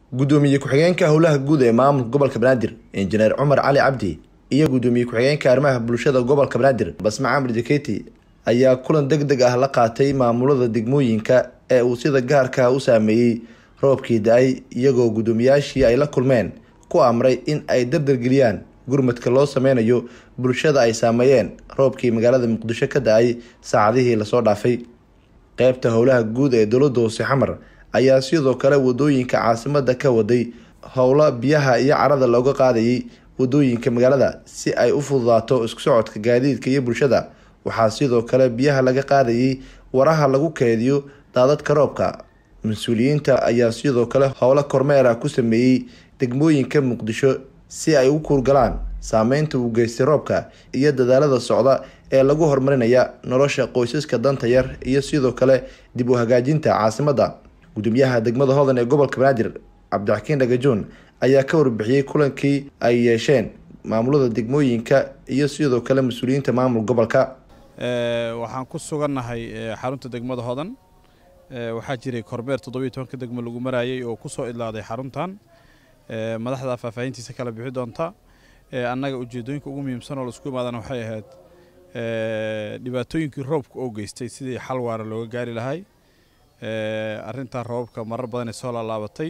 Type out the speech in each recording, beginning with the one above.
gudoomiye ku-xigeenka howlaha guud ee maamulka gobolka banaadir injineer cumar cali cabdi iyo gudoomiye ku-xigeenka arrimaha bulshada gobolka banaadir basma camar jaketi ayaa kulan deg deg ah la qaatay maamulada degmooyinka ee uu sida gaarka u saameeyey roobkii da-ay iyagoo guddoomiyaashii ay la kulmeen ku amray in ay dardargeliyaan gurmadka loo sameynayo bulshada ay saameeyeen roobkii magaalada muqdisho ka da-ay saacadihii lasoo dhaafay qeybta howlaha guud ee dowladda hoose xamar ayaa sidoo kale wadooyinka caasimada ka waday howlo biyaha iyo carada looga qaadayay wadooyinka magaalada si ay u fududaato isku socodka gaadiidka iyo bulshada waxaa sidoo kale biyaha laga qaadayay waraha lagu keediyo daadadka roobka mas-uuliyiinta ayaa sidoo kale howlo kormeera ku sameeyey degmooyinka muqdisho si ay u kuurgalaan saameynta uu geystay roobka iyo dadaalada socda ee lagu horumarinaya nolosha qoysaska danta yar iyo sidoo kale dib u hagaajinta caasimadda gudoomiyaha degmada hodan ee gobolka banaadir cabdixakiin dhagajoon ayaa ka warbixiyey kulankii ay yeesheen maamulada degmooyinka iyo sidoo kale mas-uuliyiinta maamul gobolka waxaan ku sugannahay xarunta degmada hodan waxaa jiray kormeer toddobiyo tobanka degmo lagu maraayay oo kusoo idlaaday xaruntan madaxda faahfaahintiisa kala bixi doonta annaga ujeedooyinka ugu muhiimsan oo laisku imaadana waxay ahayd dhibaatooyinkii roobka oo geystay sidii xal waara looga gaari lahay arrintan roobabka marar badan ay soo laalaabatay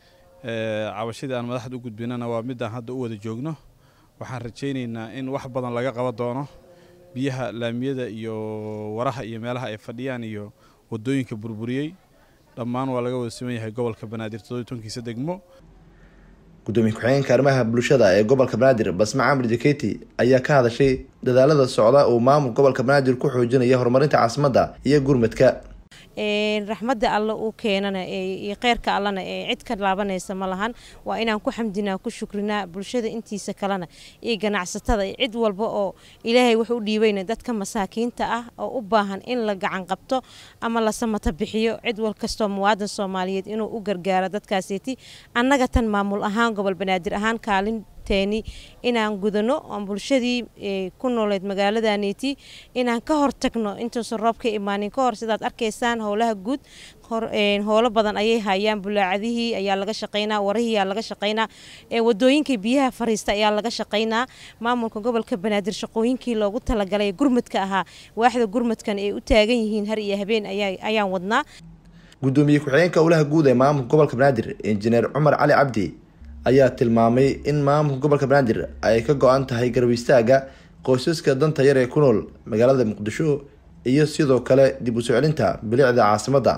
cabashadii aan madaxda u gudbinana waa midaan hadda u wada joogno waxaan rajaynaynaa in wax badan laga qaban doono biyaha laamiyada iyo waraha iyo meelaha ay fadhiyaan iyo wadooyinka burburiyey dhammaan waa laga wada siman yahay gobolka banaadir toddobiy tobankiisa degmo gudoomiye ku-xigeenka arrimaha bulshada ee gobolka banaadir basma camar jaketi ayaa ka hadashay dadaalada socda uu maamul gobolka banaadir ku xoojinaya horumarinta caasimadda iyo gurmadka raxmadda alle uu keenana iyo kheyrka allana ee cid ka laabanaysa ma lahan waa inaan ku xamdinaa ku shukrinaa bulshada intiisa kalena iyo ganacsatada iyo cid walba oo ilaahay wax u dhiibayna dadka masaakiinta ah oo u baahan in la gacan qabto ama la samata bixiyo cid wal kastoo muwaadan soomaaliyeed inuu u gargaaro dadkaasiti annaga tan maamul ahaan gobol banaadir ahaan kaalin inaan gudano oon bulshadii ku nooleed magaaladaneeti inaan ka hortagno intuusan roob ka imaanin kahor sidaad arkaysaan howlaha guud howlo badan ayay hayaan bulaacadihii ayaa laga shaqaynaa warihii ayaa laga shaqaynaa wadooyinkii biyaha fariista ayaa laga shaqaynaa maamulka gobolka banaadir shaqooyinkii loogu talagalay gurmadka ahaa waaxda gurmadkan ay u taagan yihiin har iyo habeen ayaan wadnaa gudoomiye ku-xigeenka howlaha guud ee maamulka gobolka banaadir injineer cumar cali cabdi ayaa tilmaamay in maamulka gobolka banaadir ay ka go-an tahay garab istaaga qoysaska danta yar ee ku nool magaalada muqdisho iyo sidoo kale dib u soo celinta bilicda caasimadda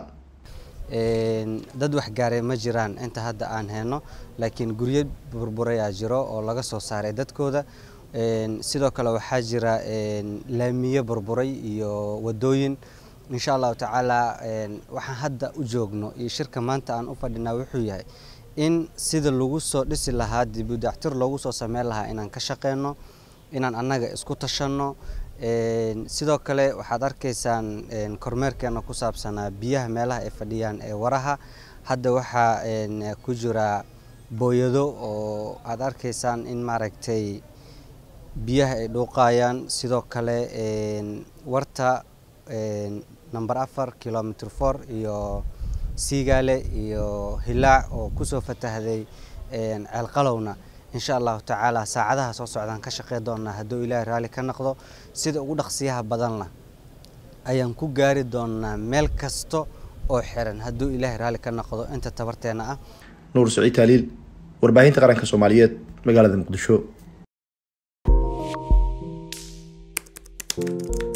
dad waxgaaray ma jiraan inta hadda aan heyno laakiin guryo burburayaa jiro oo laga soo saaray dadkooda sidoo kale waxaa jira laamiyo burburay iyo wadooyin insha allahu tacaala waxaan hadda u joogno iyo shirka maanta aan u fadhinaa wuxuu yahay in sida lagu soo dhisi lahaa dibudactir loogu soo sameyn lahaa inaan ka shaqeyno inaan annaga isku tashanno sidoo kale waxaad arkaysaan kormeerkeena ku saabsanaa biyaha meelaha ay fadhiyaan ee waraha hadda waxaa ku jira booyado oo aad arkaysaan in maaragtay biyaha ay dhuuqayaan sidoo kale warta number afar kilomitr four iyo siigaale iyo hilaac oo kusoo fatahday ceelqalowna insha allahu tacaala saacadaha soo socdaan ka shaqey doonaa hadduu ilaahay raalli ka noqdo sida ugu dhaqsiyaha badanna ayaan ku gaari doonaa meel kasta oo xiran hadduu ilaahay raalli ka noqdo inta tabarteena ah nuur saciid taaliil warbaahinta qaranka soomaaliyeed magaalada muqdisho